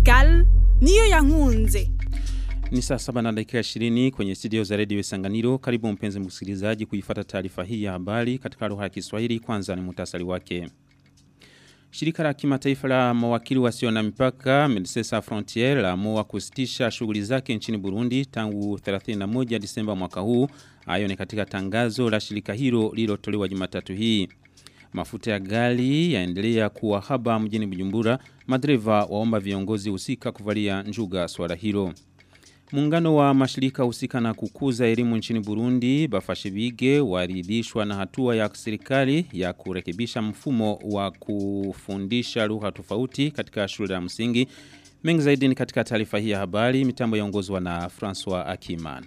Pascal niyo yankunze. Ni saa saba na dakika 20 kwenye studio za redio Isanganiro. Karibu mpenzi msikilizaji kuifata taarifa hii ya habari katika lugha ya Kiswahili. Kwanza ni muhtasari wake. Shirika la kimataifa la mawakili wasio na mipaka Medecins Sans Frontieres laamua kusitisha shughuli zake nchini Burundi tangu 31 Disemba mwaka huu. Hayo ni katika tangazo la shirika hilo lililotolewa Jumatatu hii. Mafuta ya gari yaendelea kuwa haba mjini Bujumbura. Madereva waomba viongozi husika kuvalia njuga swala hilo. Muungano wa mashirika husika na kukuza elimu nchini Burundi Bafashibige waridhishwa na hatua ya serikali ya kurekebisha mfumo wa kufundisha lugha tofauti katika shule ya msingi. Mengi zaidi ni katika taarifa hii ya habari mitambo yaongozwa na François Akiman.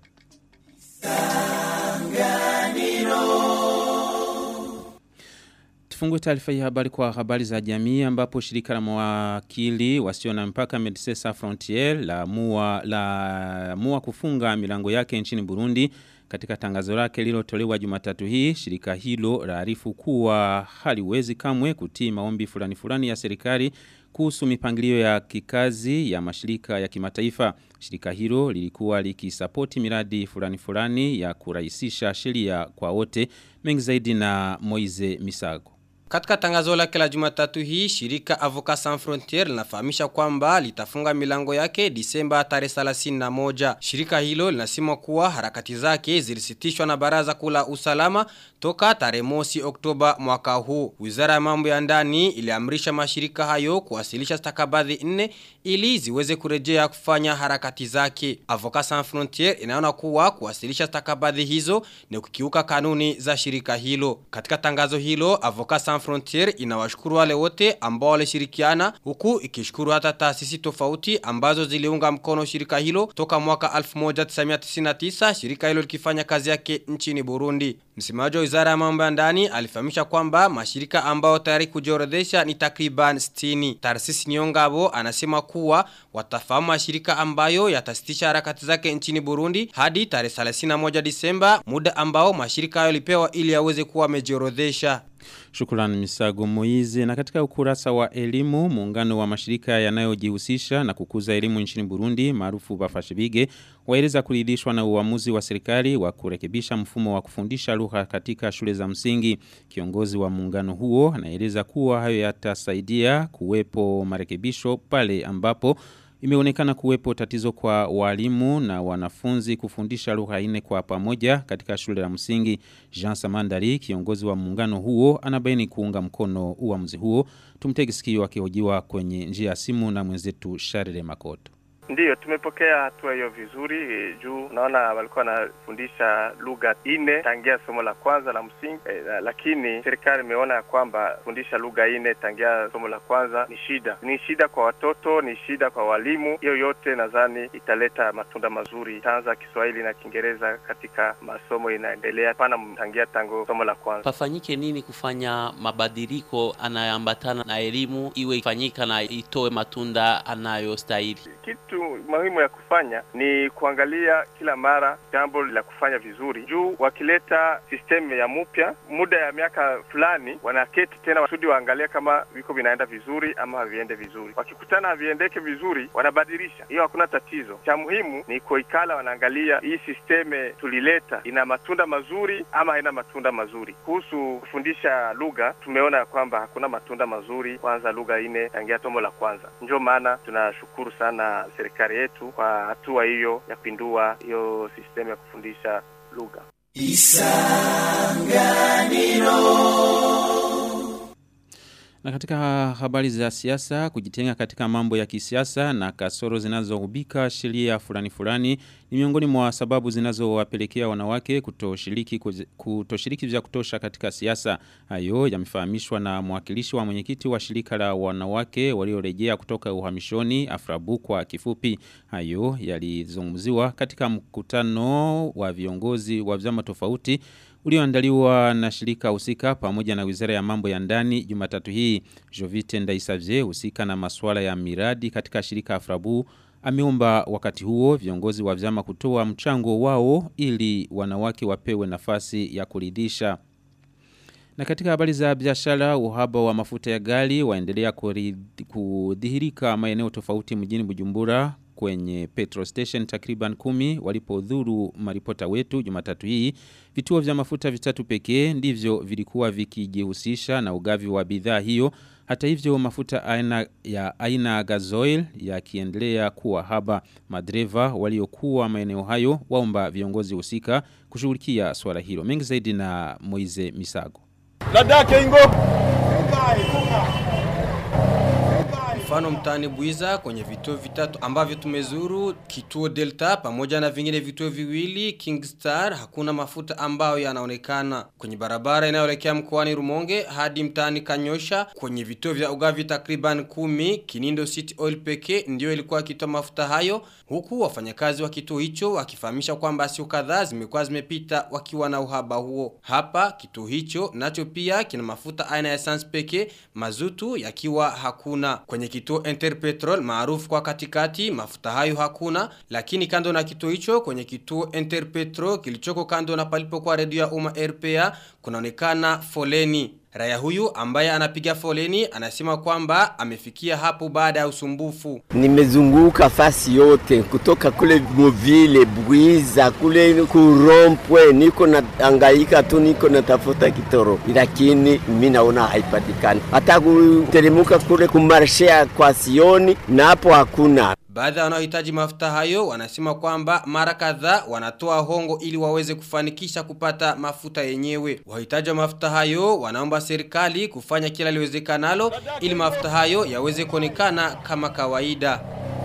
Tufungue taarifa hii habari kwa habari za jamii ambapo shirika la mawakili wasio na mpaka Medecins Sans Frontieres la mua la mua kufunga milango yake nchini Burundi katika tangazo lake lililotolewa Jumatatu hii shirika hilo laarifu kuwa haliwezi kamwe kutii maombi fulani fulani ya serikali kuhusu mipangilio ya kikazi ya mashirika ya kimataifa. Shirika hilo lilikuwa likisapoti miradi fulani fulani ya kurahisisha sheria kwa wote. Mengi zaidi na Moize Misago. Katika tangazo lake la Jumatatu hii, shirika Avocat Sans Frontières linafahamisha kwamba litafunga milango yake Disemba tarehe 31. Shirika hilo linasema kuwa harakati zake zilisitishwa na Baraza Kula Usalama toka tarehe mosi Oktoba mwaka huu. Wizara ya Mambo ya Ndani iliamrisha mashirika hayo kuwasilisha stakabadhi nne ili ziweze kurejea kufanya harakati zake. Avocat Sans Frontières inaona kuwa kuwasilisha stakabadhi hizo ni kukiuka kanuni za shirika hilo. Katika tangazo hilo, Avocat Sans Frontier inawashukuru wale wote ambao walishirikiana huku ikishukuru hata taasisi tofauti ambazo ziliunga mkono shirika hilo toka mwaka 1999 shirika hilo likifanya kazi yake nchini Burundi. Msemaji wa Wizara ya Mambo ya Ndani alifahamisha kwamba mashirika ambao tayari kujiorodhesha ni takriban 60. Tarsisi Nyongabo anasema kuwa watafahamu mashirika ambayo yatasitisha harakati zake nchini Burundi hadi tarehe 31 Disemba, muda ambao mashirika hayo lipewa ili yaweze kuwa wamejiorodhesha. Shukrani Misago Moize. Na katika ukurasa wa elimu, muungano wa mashirika yanayojihusisha na kukuza elimu nchini Burundi maarufu Bafashibige waeleza kuridhishwa na uamuzi wa serikali wa kurekebisha mfumo wa kufundisha lugha katika shule za msingi. Kiongozi wa muungano huo anaeleza kuwa hayo yatasaidia kuwepo marekebisho pale ambapo Imeonekana kuwepo tatizo kwa walimu na wanafunzi kufundisha lugha nne kwa pamoja katika shule la msingi. Jean Samandari, kiongozi wa muungano huo, anabaini kuunga mkono uamuzi huo. Tumtegi sikio akihojiwa kwenye njia ya simu na mwenzetu Sharire Makoto. Ndiyo, tumepokea hatua hiyo vizuri e, juu naona walikuwa wanafundisha lugha nne tangia somo la kwanza la msingi e, lakini serikali imeona ya kwamba fundisha lugha nne tangia somo la kwanza ni shida, ni shida kwa watoto, ni shida kwa walimu. Hiyo yote nadhani italeta matunda mazuri. Itaanza Kiswahili na Kiingereza katika masomo inaendelea, pana tangia tangu somo la kwanza. Pafanyike nini kufanya mabadiliko anayoambatana na elimu iwe ifanyika na itoe matunda anayostahili? Kitu muhimu ya kufanya ni kuangalia kila mara jambo la kufanya vizuri, juu wakileta sistemu ya mupya muda ya miaka fulani, wanaketi tena wasudi waangalia kama viko vinaenda vizuri ama haviende vizuri. Wakikutana haviendeke vizuri, wanabadilisha. Hiyo hakuna tatizo. Cha muhimu ni kuikala, wanaangalia hii sisteme tulileta ina matunda mazuri ama haina matunda mazuri. Kuhusu kufundisha lugha, tumeona ya kwamba hakuna matunda mazuri, kwanza lugha ine tangia tomo la kwanza. Ndio maana tunashukuru sana serikali yetu kwa hatua hiyo ya kupindua hiyo sistemu ya kufundisha lugha. Na katika habari za siasa, kujitenga katika mambo ya kisiasa na kasoro zinazohubika sheria fulani fulani ni miongoni mwa sababu zinazowapelekea wanawake kutoshiriki kutoshiriki vya kutosha katika siasa. Hayo yamefahamishwa na mwakilishi wa mwenyekiti wa shirika la wanawake waliorejea kutoka uhamishoni Afrabu kwa kifupi. Hayo yalizungumziwa katika mkutano wa viongozi wa vyama tofauti ulioandaliwa na shirika husika pamoja na Wizara ya Mambo ya Ndani Jumatatu hii. Jovite Ndaisavye husika na masuala ya miradi katika shirika Afrabu ameomba wakati huo viongozi wa vyama kutoa mchango wao ili wanawake wapewe nafasi ya kuridhisha. Na katika habari za biashara, uhaba wa mafuta ya gari waendelea kuri- kudhihirika maeneo tofauti mjini Bujumbura kwenye petrol station takriban kumi walipodhuru maripota wetu Jumatatu hii. Vituo vya mafuta vitatu pekee ndivyo vilikuwa vikijihusisha na ugavi wa bidhaa hiyo. Hata hivyo mafuta aina ya aina gazoil yakiendelea kuwa haba. Madereva waliokuwa maeneo hayo waomba viongozi husika kushughulikia swala hilo. Mengi zaidi na Moize Misago. Mfano mtaani Buiza kwenye vituo vitatu ambavyo tumezuru kituo Delta pamoja na vingine vituo viwili Kingstar hakuna mafuta ambayo yanaonekana kwenye barabara inayoelekea mkoani Rumonge hadi mtaani Kanyosha kwenye vituo vya ugavi takriban kumi Kinindo City Oil pekee ndio ilikuwa ikitoa mafuta hayo huku wafanyakazi wa kituo hicho wakifahamisha kwamba sio kadhaa zimekuwa zimepita wakiwa na uhaba huo hapa kituo hicho nacho pia kina mafuta aina ya essence pekee mazutu yakiwa hakuna kwenye kituo Interpetrol maarufu kwa katikati mafuta hayo hakuna lakini kando na kituo hicho kwenye kituo Interpetrol kilichoko kando na palipo kwa redio ya umma RPA kunaonekana foleni Raya huyu ambaye anapiga foleni anasema kwamba amefikia hapo baada ya usumbufu. Nimezunguka fasi yote kutoka kule Muvile, Bwiza, kule Kurompwe, niko na angaika tu, niko natafuta kitoro, lakini mimi naona haipatikani. Hata kuteremuka kule kumarshea kwa Sioni, na hapo hakuna. Baadhi wanaohitaji mafuta hayo wanasema kwamba mara kadhaa wanatoa hongo ili waweze kufanikisha kupata mafuta yenyewe. Wahitaji wa mafuta hayo wanaomba serikali kufanya kila liwezekanalo ili mafuta hayo yaweze kuonekana kama kawaida.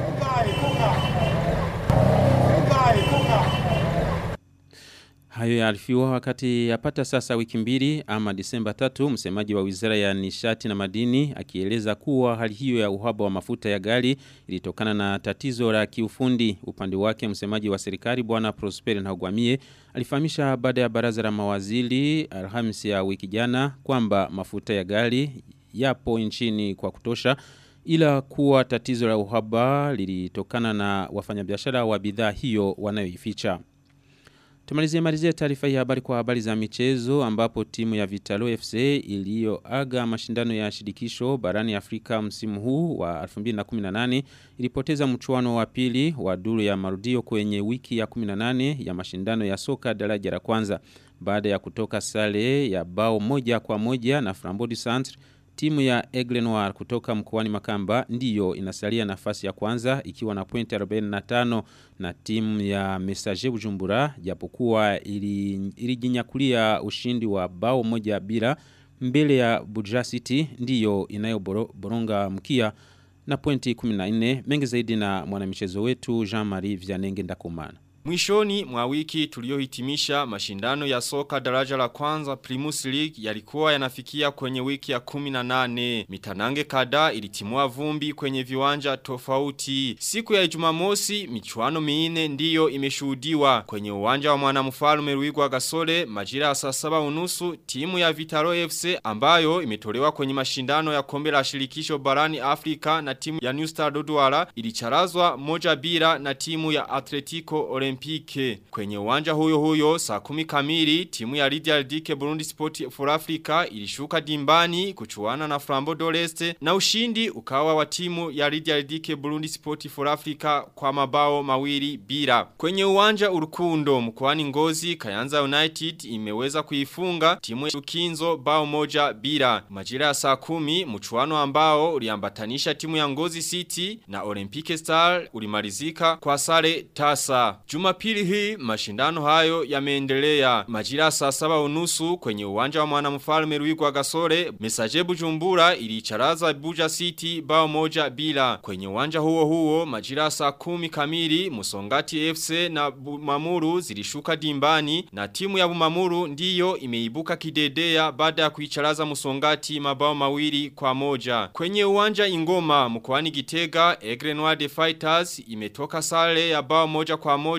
Hayo yaarifiwa wakati yapata sasa wiki mbili ama Disemba tatu msemaji wa Wizara ya Nishati na Madini akieleza kuwa hali hiyo ya uhaba wa mafuta ya gari ilitokana na tatizo la kiufundi. Upande wake msemaji wa serikali bwana Prosper Ntagwamie alifahamisha baada ya baraza la mawaziri Alhamisi ya wiki jana kwamba mafuta ya gari yapo nchini kwa kutosha ila kuwa tatizo la uhaba lilitokana na wafanyabiashara wa bidhaa hiyo wanayoificha. Tumalizie malizie taarifa hii habari kwa habari za michezo ambapo timu ya Vitalo FC iliyoaga mashindano ya shirikisho barani Afrika msimu huu wa 2018 ilipoteza mchuano wa pili wa duru ya marudio kwenye wiki ya 18 ya mashindano ya soka daraja la kwanza baada ya kutoka sare ya bao moja kwa moja na Frambodi Centre Timu ya Aigle Noir kutoka mkoani Makamba ndiyo inasalia nafasi ya kwanza ikiwa na pointi 45 na timu ya Messager Bujumbura japokuwa ilijinyakulia ushindi wa bao moja bila mbele ya Buja City ndiyo inayoboronga mkia na pointi 14 mengi zaidi na mwanamichezo wetu Jean-Marie Vianenge Ndakumana. Mwishoni mwa wiki tuliohitimisha mashindano ya soka daraja la kwanza Primus League yalikuwa yanafikia kwenye wiki ya 18. Mitanange kada ilitimua vumbi kwenye viwanja tofauti. Siku ya Jumamosi michuano minne ndiyo imeshuhudiwa kwenye uwanja wa mwanamfalme Ruigwa Gasole majira ya saa saba unusu timu ya Vitaro FC ambayo imetolewa kwenye mashindano ya kombe la shirikisho barani Afrika na timu ya New Star Dodwara ilicharazwa moja bila na timu ya Atletico Olympique Olympique. Kwenye uwanja huyo huyo saa kumi kamili timu ya Lydia Dike Burundi Sport for Africa ilishuka dimbani kuchuana na Flambo Doreste na ushindi ukawa wa timu ya Lydia Dike Burundi Sport for Africa kwa mabao mawili bila. Kwenye uwanja urukundo mkoani Ngozi Kayanza United imeweza kuifunga timu ya Ukinzo bao moja bila. Majira ya saa kumi mchuano ambao uliambatanisha timu ya Ngozi City na Olympique Star ulimalizika kwa sare tasa. Jumapili hii mashindano hayo yameendelea. Majira saa saba unusu kwenye uwanja wa mwanamfalme Ruigwa Gasore, Mesaje Bujumbura ilicharaza Buja City bao moja bila. Kwenye uwanja huo huo majira saa kumi kamili Musongati FC na Bumamuru zilishuka dimbani na timu ya Bumamuru ndiyo imeibuka kidedea baada ya kuicharaza Musongati mabao mawili kwa moja. Kwenye uwanja Ingoma mkoani Gitega, Egre Noir de Fighters imetoka sare ya bao moja kwa moja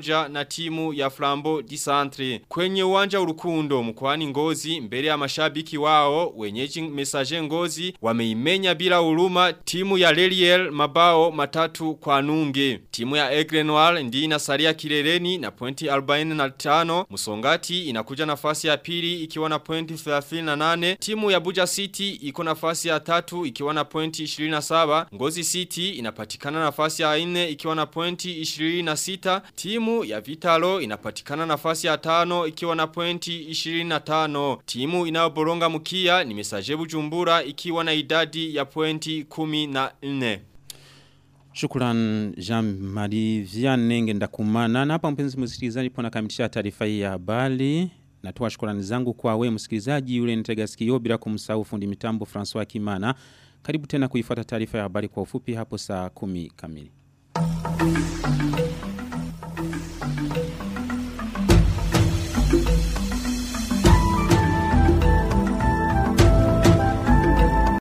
moja na timu ya Flambo di Centre. Kwenye uwanja urukundo mkoani Ngozi mbele ya mashabiki wao wenyeji mesaje Ngozi wameimenya bila huruma timu ya Leliel mabao matatu kwa nunge. Timu ya Aigle Noir ndi inasalia kileleni na pointi 45. Musongati inakuja nafasi ya pili ikiwa na pointi 38. Timu ya Buja City iko nafasi ya tatu ikiwa na pointi 27. Ngozi City inapatikana nafasi ya 4 ikiwa na pointi 26. Timu ya Vitalo inapatikana nafasi ya tano ikiwa na pointi 25. Timu inayoboronga mkia ni Mesaje Bujumbura ikiwa na idadi ya pointi 14. Shukran Jean-Marie Vianney ndakumana na hapa mpenzi msikilizaji pona kamilisha taarifa hii ya habari. Natoa shukrani zangu kwa wewe msikilizaji yule nitega sikio bila kumsahau fundi mitambo François Kimana. Karibu tena kuifuata taarifa ya habari kwa ufupi hapo saa kumi kamili.